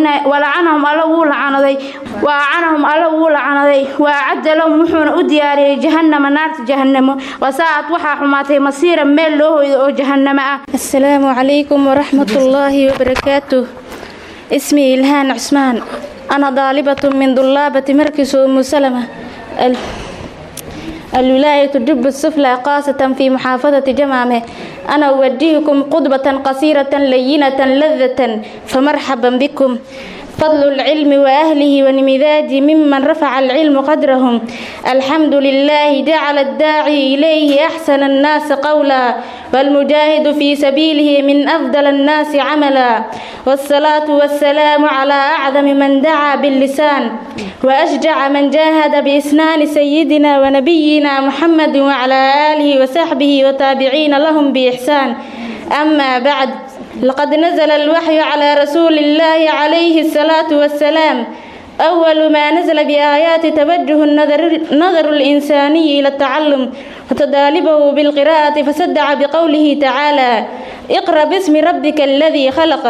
wuu lacanaday wa acanahum alla wuu lacanaday wa acadda lahum wuxuuna u diyaariyey jahannama naarta jahannamo wasaa'ad waxaa xumaatay masiiran meel loo hoydo oo jahannamo ah asalaamu calaykum waraxmatullaahi wabarakaatuh ismii ilhaan cusmaan ana daalibatu min dullaabati markis umu salama الولاية جب السفلى قاسة في محافظة جمامة أنا أوجهكم قطبة قصيرة لينة لذة فمرحبا بكم فضل العلم وأهله ونمذاج ممن رفع العلم قدرهم الحمد لله جعل الداعي إليه أحسن الناس قولا والمجاهد في سبيله من أفضل الناس عملا والصلاة والسلام على أعظم من دعا باللسان وأشجع من جاهد بإسنان سيدنا ونبينا محمد وعلى آله وصحبه وتابعين لهم بإحسان أما بعد لقد نزل الوحي على رسول الله عليه الصلاة والسلام أول ما نزل بآيات توجه النظر, النظر الإنساني إلى التعلم وتدالبه بالقراءة فصدع بقوله تعالى اقرأ باسم ربك الذي خلق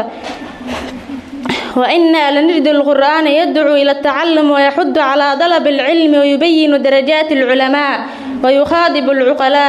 وإنا لنجد القرآن يدعو إلى التعلم ويحض على طلب العلم ويبين درجات العلماء ويخاطب العقلاء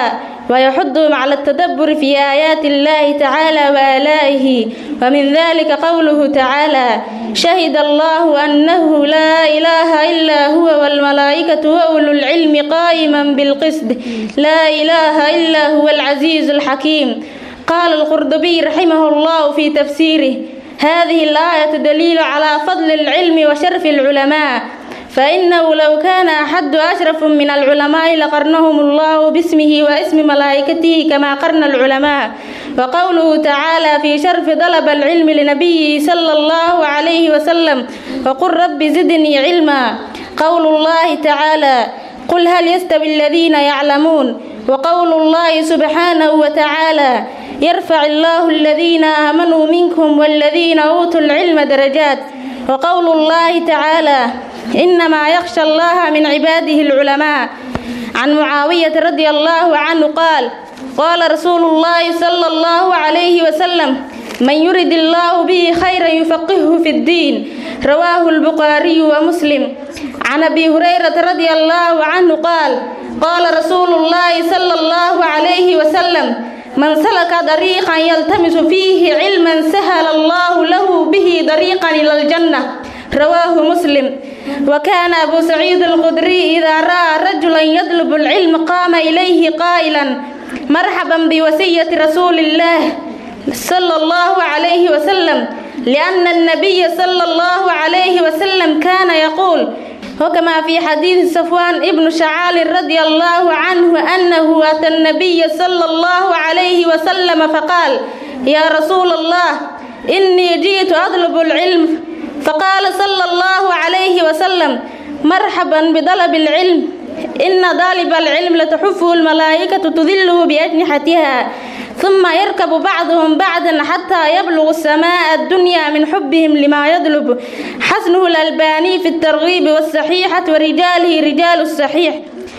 ويحضهم على التدبر في آيات الله تعالى وآلائه ومن ذلك قوله تعالى شهد الله أنه لا إله إلا هو والملائكة وأولو العلم قائما بالقسط لا إله إلا هو العزيز الحكيم قال القرطبي رحمه الله في تفسيره هذه الآية دليل على فضل العلم وشرف العلماء فإنه لو كان أحد أشرف من العلماء لقرنهم الله باسمه واسم ملائكته كما قرن العلماء وقوله تعالى في شرف طلب العلم لنبيه صلى الله عليه وسلم وقل رب زدني علما قول الله تعالى قل هل يستوي الذين يعلمون وقول الله سبحانه وتعالى يرفع الله الذين آمنوا منكم والذين أوتوا العلم درجات وقول الله تعالى إنما يخشى الله من عباده العلماء عن معاوية رضي الله عنه قال قال رسول الله صلى الله عليه وسلم من يرد الله به خيرا يفقهه في الدين رواه البخاري ومسلم عن ابي هريره رضي الله عنه قال قال رسول الله صلى الله عليه وسلم من سلك طريقا يلتمس فيه علما سهل الله له به طريقا الى الجنه رواه مسلم وكان أبو سعيد الخدري إذا رأى رجلا يطلب العلم قام إليه قائلا مرحبا بوصية رسول الله صلى الله عليه وسلم لأن النبي صلى الله عليه وسلم كان يقول وكما في حديث صفوان ابن شعال رضي الله عنه أنه أتى النبي صلى الله عليه وسلم فقال يا رسول الله إني جئت أطلب العلم فقال صلى الله عليه وسلم مرحبا بطلب العلم إن طالب العلم لتحفه الملائكة تذله بأجنحتها ثم يركب بعضهم بعضا حتى يبلغ السماء الدنيا من حبهم لما يطلب حسنه الألباني في الترغيب والصحيحة ورجاله رجال الصحيح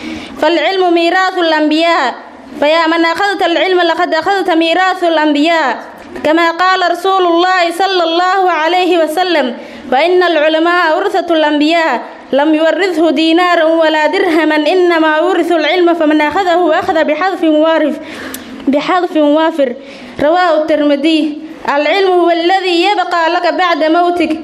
فالعلم ميراث الأنبياء فيا من أخذت العلم لقد أخذت ميراث الأنبياء كما قال رسول الله صلى الله عليه وسلم وإن العلماء ورثة الأنبياء لم يورثه دينار ولا درهما إنما ورث العلم فمن أخذه أخذ بحذف وارف بحذف وافر رواه الترمذي العلم هو الذي يبقى لك بعد موتك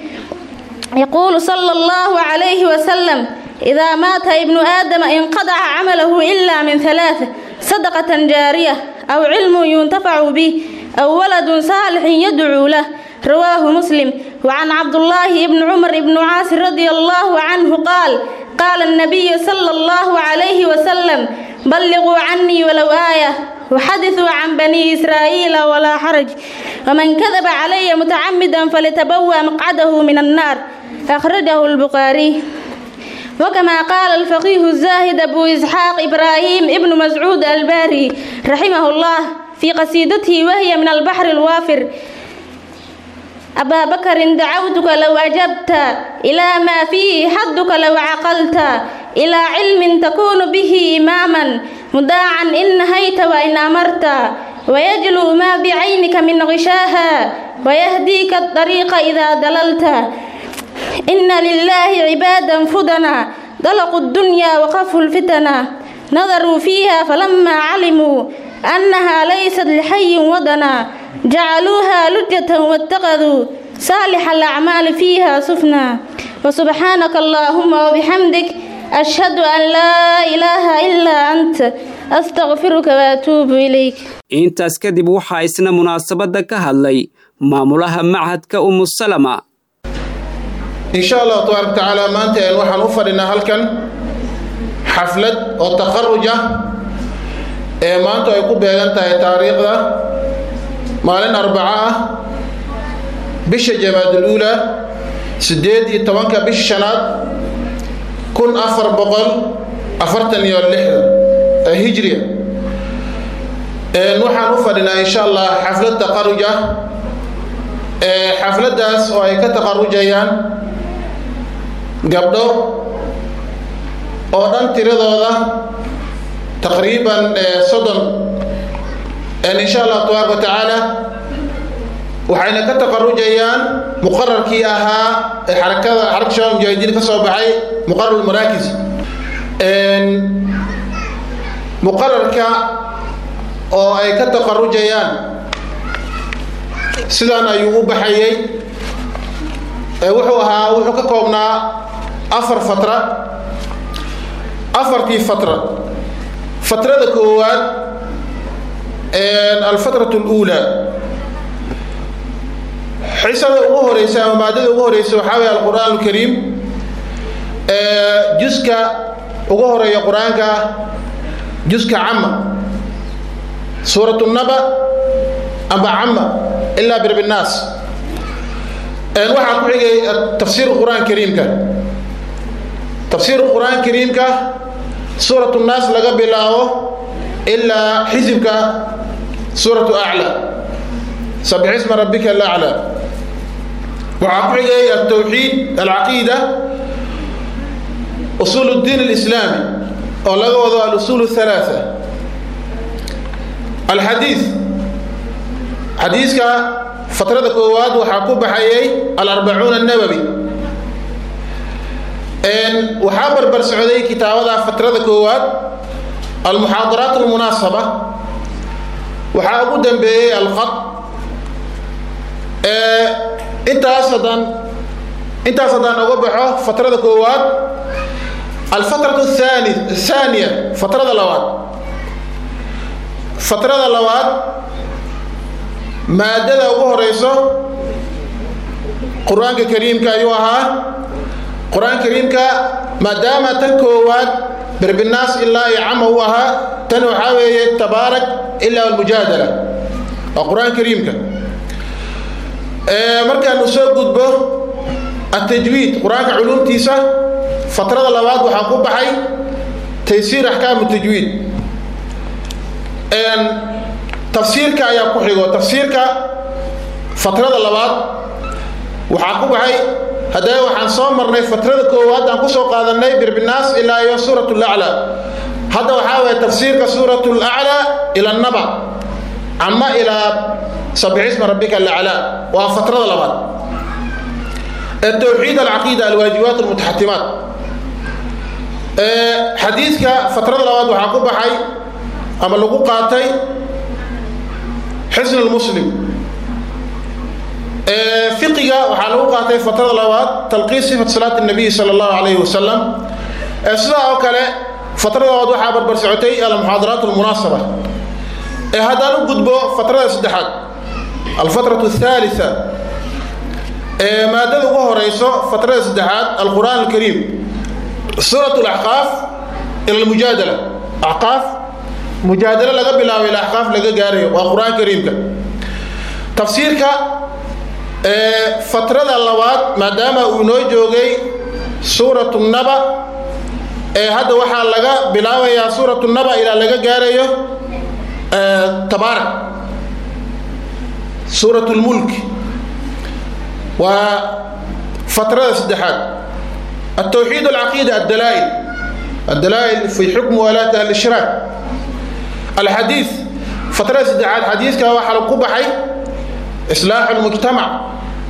يقول صلى الله عليه وسلم إذا مات ابن آدم انقطع عمله إلا من ثلاثة صدقة جارية أو علم ينتفع به أو ولد صالح يدعو له رواه مسلم وعن عبد الله بن عمر بن عاص رضي الله عنه قال قال النبي صلى الله عليه وسلم بلغوا عني ولو آية وحدثوا عن بني إسرائيل ولا حرج ومن كذب علي متعمدا فليتبوأ مقعده من النار أخرجه البخاري وكما قال الفقيه الزاهد أبو إسحاق إبراهيم ابن مسعود الباري رحمه الله في قصيدته وهي من البحر الوافر أبا بكر دعوتك لو أجبت إلى ما فيه حدك لو عقلت إلى علم تكون به إماما مداعا إن نهيت وإن أمرت ويجلو ما بعينك من غشاها ويهديك الطريق إذا دللت إن لله عبادا فدنا ضلقوا الدنيا وقفوا الفتنا نظروا فيها فلما علموا أنها ليست لحي ودنا جعلوها لجة واتخذوا صالح الأعمال فيها سفنا وسبحانك اللهم وبحمدك أشهد أن لا إله إلا أنت أستغفرك وأتوب إليك intaas kadib waxaa isna munaasabadda ka hadlay maamulaha machadka umusalama insha allahu tabaaraka tacaala maanta waxaan u fadhinaa halkan xaflad oo taqaruj ah ee maanta ay ku beegan tahay taariikhda maalin arbaco ah bisha jamaaduluula siddeed iyo tobanka bisha shanaad kun afar boqol afartan iyo lixdan ee hijriya waxaan u fadhinaa insha allah xaflad taqaruj ah xafladdaas oo ay ka taqarujayaan gabdho oo dhan tiradooda taqriiban soddon insha allah tabaaraka wa tacaala waxayna ka taqarujayaan muqararkii ahaa ee xarakada xarakta shabaab mujaahidiin ka soo baxay muqarar maraakis muqararka oo ay ka taqarujayaan sidan ayuu u baxayey wuxuu ahaa wuxuu ka koobnaa afar fatra afartii fatra fatrada koowaad alfatratu اluulaa xisada ugu horeysa ama maadada ugu horeysa waxaa weye alqur'aan alkariim juska ugu horeeya qur-aanka ah juska cama suurat naba amba cama ilaa birb nnaas waxaa ku xigay tafsiir qur'aan kariimka tafsiir qur'aan kariimka suurat nnaas laga bilaabo ilaa xisibka suuratu aclى sabix isma rabbika alaclى waxaa ku xigay altawxiid alcaqiida usuul اdiin اlislaami oo laga wado alusuul الثalaaثة alxadiid xadiiska fatrada koowaad waxaa ku baxayay alarbacuun الnawawi waxaa barbar socday kitaabada fatrada koowaad almuxaadaraat اlmunaasaba waxaa ugu dambeeyey alqad intaas haddaan intaas haddaan uga baxo fatrada koowaad alfatratu athani athaaniya fatrada labaad fatrada labaad maadada ugu horeyso qur-aanka kariimka ayuu ahaa qur-aanka kariimka maadaama tan koowaad berbinaas ilaa iyo cama u ahaa tan waxaa weeye tabaarak ilaa almujaadala waa qur-aanka kariimka markaan u soo gudbo atajwiid qur-aanka culumtiisa fatrada labaad waxaa ku baxay taysiir axkaamu tajwiid tafsiirka ayaa ku xigo tafsiirka fatrada labaad waxaa ku baxay haddana waxaan soo marnay fatrada koowaad aan kusoo qaadanay birbinaas ilaa iyo suurat laclaa hadda waxaa waye tafsiirka suurat laclaa ila naba cama ilaa sabix isma rabbika alaclaa waa fatrada labaad التوحيد العقيدة الواجبات المتحتمات حديثك فترة الأواد وحاكو بحي أما لقو قاتي حسن المسلم فقه وحالو قاتي فترة الأواد تلقي صفة صلاة النبي صلى الله عليه وسلم سلا وكلا فترة الأواد وحابر برسعتي المحاضرات المناسبة هذا نقدبو فترة السدحات الفترة الثالثة maadada ugu horeyso fatrada saddexaad alqur'aan alkariim suurat laxqaaf ila almujaadala axqaaf mujaadalo laga bilaabo ila axqaaf laga gaarayo waa qur-aan kariimka tafsiirka fatrada labaad maadaama uu inoo joogay suuratu naba ee hadda waxaa laga bilaabayaa suuratu naba ilaa laga gaarayo tabaarak suurat lmulk وفترة سدحات التوحيد العقيدة الدلائل الدلائل في حكم ولاة أهل الشراك الحديث فترة سدحات حديث كما حلو قبحي إصلاح المجتمع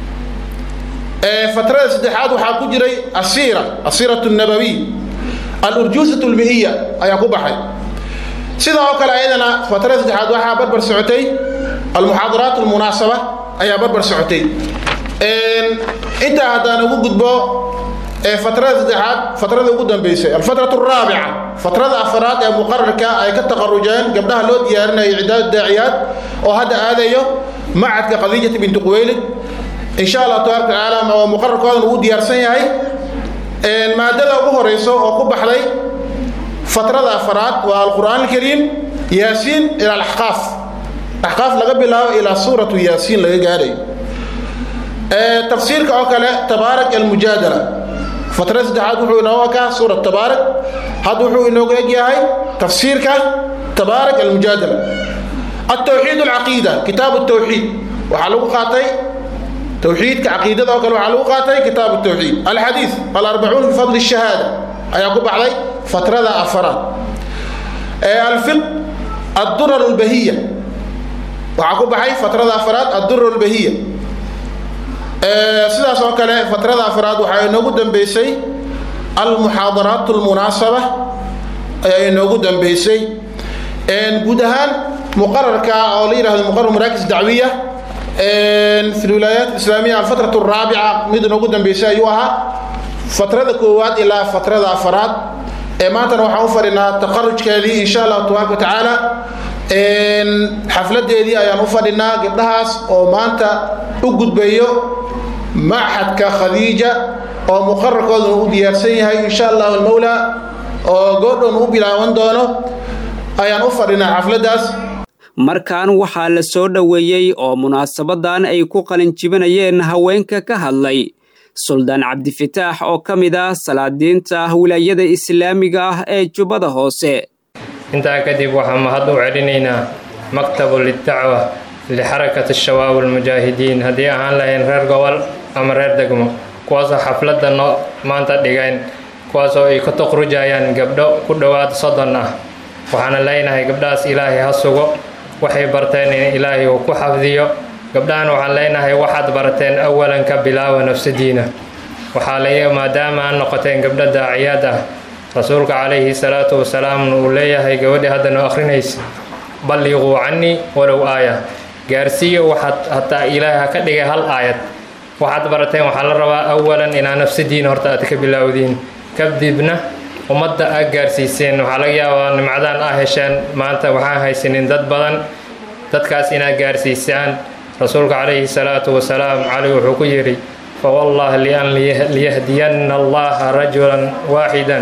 فترة سدحات وحاكو جري السيرة السيرة النبوية الأرجوزة المئية أي قبحي سيدا وكال أيضا فترة سدحات وحا بربر سعتي المحاضرات المناسبة أي بربر سعتي intaa haddaan ugu gudbo fatrada saddexaad fatrada ugu dambeysay alfatratu araabica fatrada afaraad ee muqararka ay ka taqarujeen gabdhaha loo diyaarinaya cidaad daaciyaad oo hadda aadayo macadka khadiijata binti quweylid insha allah tabaaraka tacaala waa muqararkoodan ugu diyaarsan yahay maadada ugu horeyso oo ku baxday fatrada afaraad waa alqur'aan alkariim yaasiin ila alaxqaaf axqaaf laga bilaabo ilaa suuratu yaasiin laga gaarayo tafsiirka oo kale tabaarak almujaadala fatra saddexaad wuxuu inoo ekaa suurat tabaarak hadda wuxuu inoogu eg yahay tafsiirka tabaarak almujaadala التوحيد العقيدة كتاب التوحيد وحلو قاتي توحيد كعقيدة أو كلو حلو قاتي كتاب التوحيد الحديث الأربعون في فضل الشهادة أيقوب علي فترة أفراد الفقه الدرر البهية وعقوب علي فترة أفراد الدرر البهية sidaas oo kale fatrada afraad waxaa inoogu dambeysay almuxaadaraat almunaasaba ayaa inoogu dambeysay guud ahaan muqararka oo la yidhahdo muqarar maraakis dacwiya fi lwilaayaat islaamiya alfatrat araabica mid noogu dambeysay ayuu ahaa fatrada koowaad ilaa fatrada afaraad ee maantana waxaan u fadhinaa taqarujkeedii insha allahu tabaaraka watacaala xafladeedii ayaan u fadhinaa gabdhahaas oo maanta u gudbayo maxadka khadiija oo muqararkooduna u diyaarsan yahay insha allahu almawla oo goodhown u bilaaban doono ayaan u fadhinaa xafladdaas markan waxaa la soo dhoweeyey oo munaasabadan ay ku qalinjibinayeen haweenka ka hadlay suldaan cabdifitaax oo ka mid ah salaadiinta wilaayada islaamiga ah ee jubbada hoose intaa kadib waxaan mahad u celinaynaa maktabu lidacwa lixarakati shabaab almujaahidiin haddii ahaan lahayn reer gobol ama reer degmo kuwaasoo xafladda noo maanta dhigayn kuwaasoo ay ka tuqrujayaan gabdho ku dhowaad soddon ah waxaana leenahay gabdhahaas ilaahay ha sugo waxay barteen in ilaahay uu ku xafdiyo gabdhahan waxaan leenahay waxaad barateen awalan ka bilaawa nafsadiina waxaa la maadaama aan noqoteen gabdho daaciyaad ah rasuulka calayhi salaatu wasalaamna uu leeyahay gabadhii haddana akhrinaysa balliquu cannii walow aaya gaarsiiyo waxaad hataa ilaahay ha ka dhigay hal aayad waxaad barateen waxaa la rabaa awalan inaa nafsadiina horta aad ka bilaawdiin kadibna ummadda aad gaarsiiseen waxaa laga yaabaa nimcadaan aa hesheen maanta waxaan haysanin dad badan dadkaas inaad gaarsiisaan rasuulka calayhi salaatu wasalaam cali wuxuu ku yidhi fawallah lian liyahdiyanna allaha rajulan waaxidan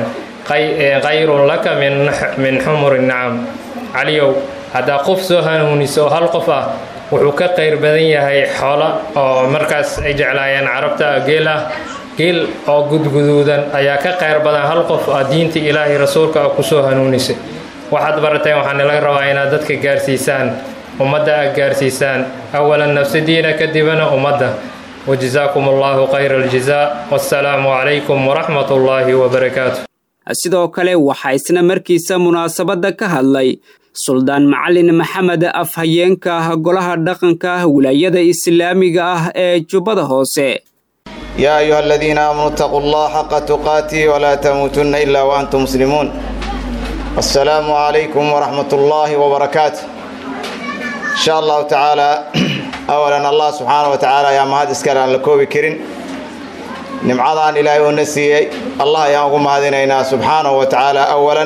kayrun laka min xumuri nacam caliyow haddaa qof soo hanuuniso oo hal qof ah wuxuu ka qayr badan yahay xoolo oo markaas ay jeclaayeen carabta geel ah geel oo gudguduudan ayaa ka qayr badan hal qof ah diinta ilaahay rasuulka ah kusoo hanuunisay waxaad barateen waxaana laga rabaa inaad dadka gaarsiisaan ummadda aad gaarsiisaan awalan nafsadiina kadibna ummadda wajazaakum allahu khayra aljazaa wassalaamu calaykum waraxmat ullaahi wabarakaatu sidoo kale waxaa isna markiisa munaasabadda ka hadlay suldaan macalin maxamed afhayeenka golaha dhaqanka wilaayada islaamiga ah ee jubbada hoose يا أيها الذين آمنوا اتقوا الله حق تقاته ولا تموتن إلا وأنتم مسلمون السلام عليكم ورحمة الله وبركاته إن شاء الله تعالى أولا الله سبحانه وتعالى يا مهد اسكال عن الكوبي كرين نمعضان إلهي ونسيي الله يا أقوم هذينينا سبحانه وتعالى أولا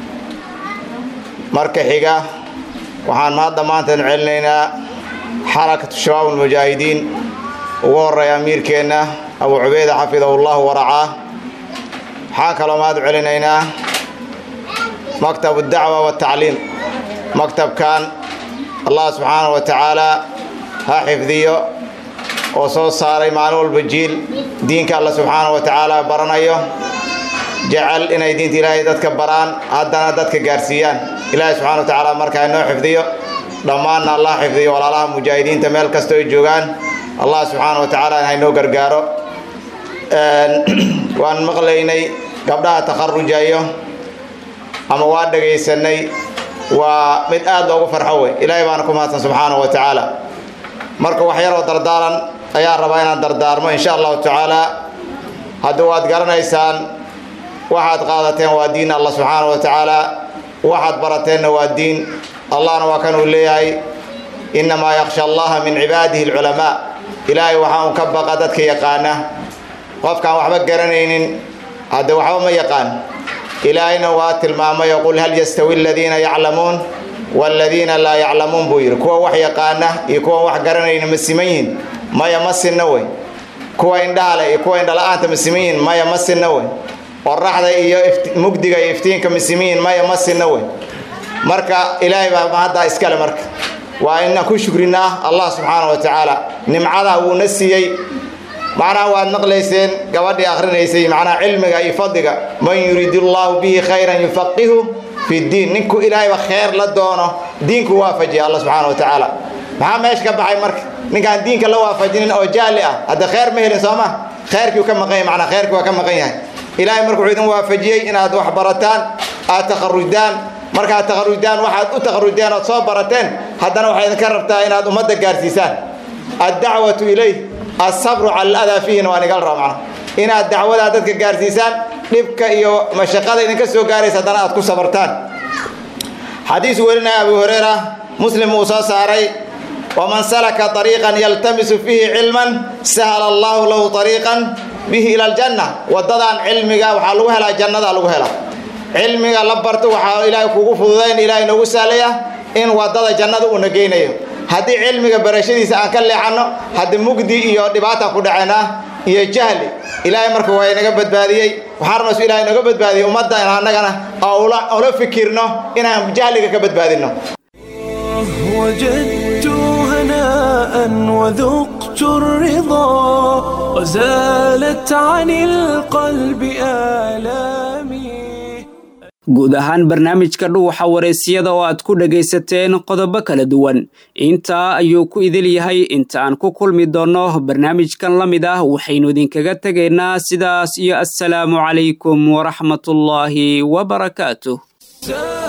مركة حقا وحان مهد مانتن علينا حركة الشباب المجاهدين وورا أمير كينا أبو عبيدة حفظه الله ورعاه حاك لو ما علينا مكتب الدعوة والتعليم مكتب كان الله سبحانه وتعالى ها حفظيه وصوص صاري معلول بالجيل دينك الله سبحانه وتعالى برنايه جعل إن دين إلهي دتك بران هدنا دتك قارسيان إلهي سبحانه وتعالى مركا إنه حفظيه ضمان الله حفظيه ولا الله مجاهدين تميل كستو جوغان allah subxaana wa tacaala in haynoo gargaaro waan maqlaynay gabdhaha takharujayo ama waa dhagaysanay waa mid aad loogu farxo wey ilaahay baana ku mahadsan subxaana wa tacaala marka wax yaroo dardaaran ayaan rabaa inaan dardaarmo insha allahu tacaala haddii waad garanaysaan waxaad qaadateen waa diin allah subxaana wa tacaala waxaad barateenna waa diin allahna waa kan uu leeyahay innamaa yakhsha allaha min cibaadihi alculamaa ilaahay waxaa un ka baqa dadka yaqaana qofkaan waxba garanaynin hadde waxba ma yaqaan ilaahayna waa tilmaamay qul hal yastawi aladiina yaclamuun waaladiina laa yaclamuun buu yidhi kuwa wax yaqaana iyo kuwa wax garanayna ma siman yihin maya ma sinna wey kuwa indhaha leh iyo kuwa indhala-aanta ma siman yihin maya ma sinna wey qoraxda iyo mugdiga iyo iftiinka ma siman yihin maya ma sinna wey marka ilaahay baa mahaddaa iskale marka waa inaan ku shukrinaa allah subxaana wa tacaala nimcadaa wuuna siiyey macnaha waad maqlayseen gabadhii akhrinaysay macnaha cilmiga iyo fadliga man yuriidu llaahu bihi khayran yufaqihu fi ddiin ninku ilaahayba khayr la doono diinku waafajiya alla subxaana wa tacaala maxaa meesha ka baxay marka ninkaan diinka la waafajinin oo jaali ah hadda khayr ma helin sooma khayrkii ka maqan yahay macnaa khayrkii waa ka maqan yahay ilaahay marka wuxuu idin waafajiyey inaad wax barataan aad takharujdaan markaad takharujdaan waxaad u takharujeen ood soo barateen haddana waxaa idinka rabtaa inaad ummadda gaarsiisaan addacwatu ilayh asabru cala aladaa fiihina waa nigal raba macna inaad dacwadaa dadka gaarsiisaan dhibka iyo mashaqada idinka soo gaaraysa haddana aad ku sabartaan xadiis werinaya abu hureyra muslim uu soo saaray waman salaka طariiqan yaltamisu fiihi cilman sahala allahu lahu طariiqan bihi ila aljanna waddadan cilmiga waxaa lagu helaa jannada lagu helaa cilmiga la barto waxaa ilaahay kugu fududayn ilaahay noogu sahlaya in waddada jannada uuna geynayo haddii cilmiga barashadiisa aan ka leexanno haddii mugdi iyo dhibaataan ku dhacaynaa iyo jahli ilaahay marka waa inaga badbaadiyey waxaan rabnaa su ilahay inaga badbaadiyey ummadda in annagana ula fikirno inaan jahliga ka badbaadinno وجدت هناء وذقت الرضا وزالت عن القلب آلامي guud ahaan barnaamijka dhuuxa wareysiyada oo aad ku dhegaysateen qodobo kala duwan intaa ayuu ku idil yahay inta aan ku kulmi doonno barnaamijkan la mid ah waxaynu idinkaga tegaynaa sidaas iyo assalaamu calaykum waraxmatullaahi wabarakaatuh